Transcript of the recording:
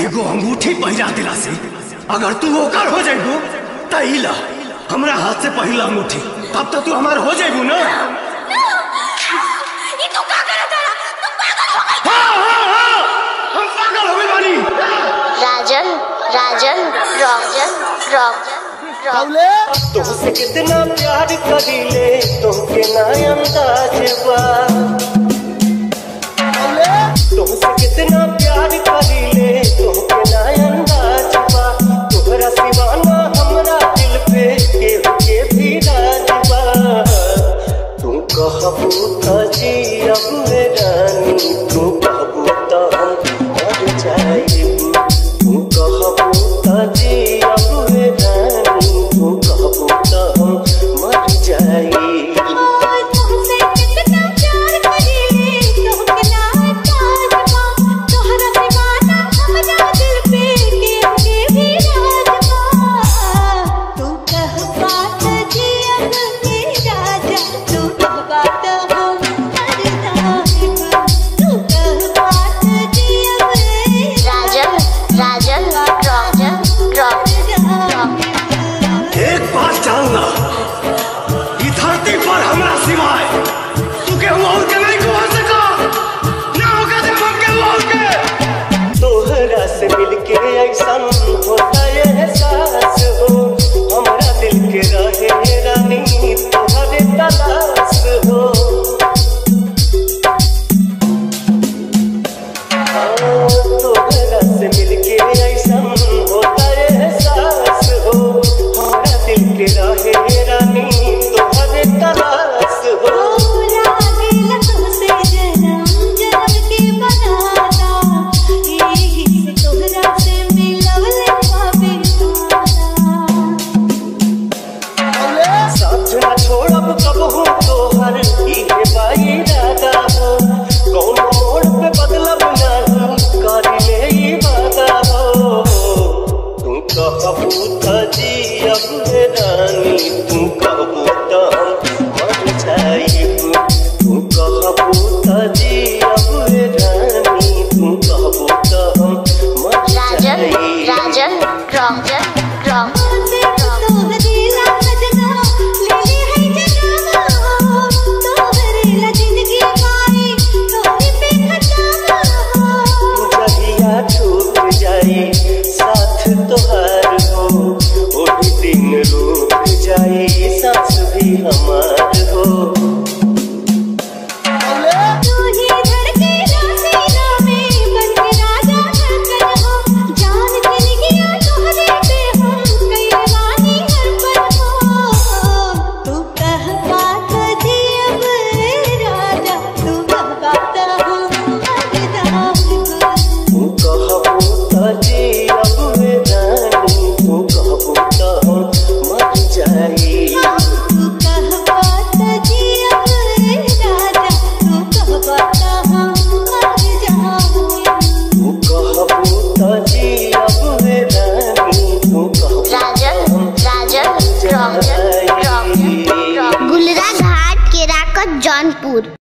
एगो अंगूठी पहिरा दिला से अगर तू ओकर हो जाइबू त ई ला हमरा हाथ से पहिला अंगूठी तब तो तू हमार हो जाइबू ना ये तू का करत है तू पागल हो गई हाँ हाँ हाँ हम पागल हो गए बानी राजन राजन राजन राजन तुमसे कितना प्यार करीले तुमके ना अंदाज बा तुमसे कितना प्यार करीले तुमके ना अंदाज बा तोहरा सिवाना हमरा दिल पे केहू के भी राज बा तू कहबू त जी अब में रानी तू कहबू त हम मर जाइबू तू कहबू त जी अब में रानी तू कहबू त हम मर जाइबू तुमसे कितना प्यार करीले तोहके ना ताजबा तोहरा दीवाना हमरा दिल पे के के भी राजबा तू कह बात जियन के राजा तू कह बात हम मर जाएगा तू कह बात जियन राजन राजन राजन राजन एक बात जानना ई धरती पर हमरा सिवाय तू केहू और के नहीं को सका ना होगा जब हम केहू और के तोहरा से मिलके ऐसन होता है एहसास हो हमरा दिल के रहे रानी तोहरे तलाश हो हाँ, तोहरा से मिलके ऐसन होता है एहसास हो हमरा दिल के रहे रानी तोहरे तलाश हो साथ न छोड़ब कबहू तोहर इहे बाई दादा हो कौन मोड़ पे बदलब नहीं कर ले ई वादा हो तू कहबू त जी अब हे रानी तू कहबू त हम मर जाइबू तू कहबू त जी अब हे रानी तू कहबू त हम मर राजन जाइबू राजन राजन जहिया छूट जाई साथ तोहार हो ओही दिन रुक जाई सांस भी हमार हो तू कहबू त जी अब वे रानी तू कहबू त हम मर जाई तू कहबू त जी अब वे रानी तू कहबू राजन राजन राजन राजन जाई गुलरा घाट केराकत जौनपुर